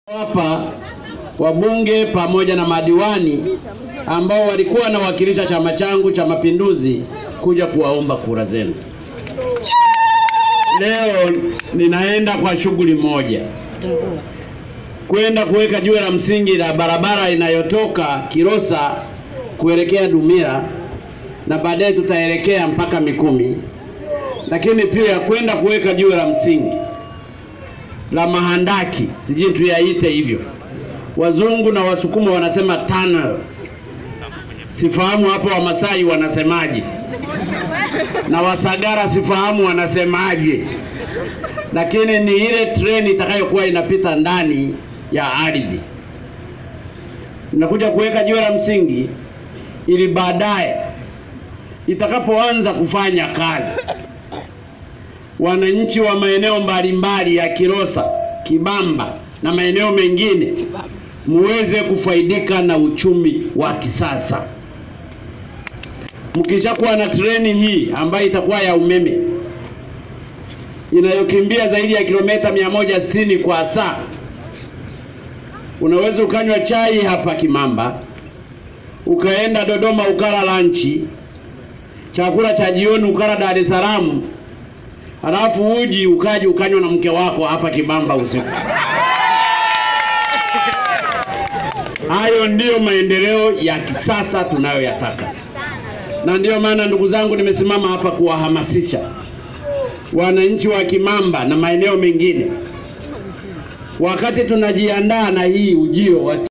Hapa wabunge pamoja na madiwani ambao walikuwa wanawakilisha chama changu cha Mapinduzi kuja kuwaomba kura zenu. Leo ninaenda kwa shughuli moja, kwenda kuweka jiwe la msingi la barabara inayotoka Kilosa kuelekea Dumila na baadaye tutaelekea mpaka Mikumi, lakini pia kwenda kuweka jiwe la msingi la mahandaki, sijui tuyaite hivyo. Wazungu na Wasukuma wanasema tunnels. Sifahamu hapo Wamasai wanasemaje, na Wasagara sifahamu wanasemaje, lakini ni ile treni itakayokuwa inapita ndani ya ardhi. Inakuja kuweka jiwe la msingi ili baadaye itakapoanza kufanya kazi wananchi wa maeneo mbalimbali ya Kilosa, Kibamba na maeneo mengine muweze kufaidika na uchumi wa kisasa. Mkishakuwa na treni hii ambayo itakuwa ya umeme inayokimbia zaidi ya kilomita 160 kwa saa, unaweza ukanywa chai hapa Kimamba, ukaenda Dodoma ukala lanchi, chakula cha jioni ukala Dar es Salaam, halafu uji ukaji ukanywa na mke wako hapa Kibamba usiku. Hayo ndiyo maendeleo ya kisasa tunayoyataka, na ndiyo maana ndugu zangu, nimesimama hapa kuwahamasisha wananchi wa Kimamba na maeneo mengine, wakati tunajiandaa na hii ujio wa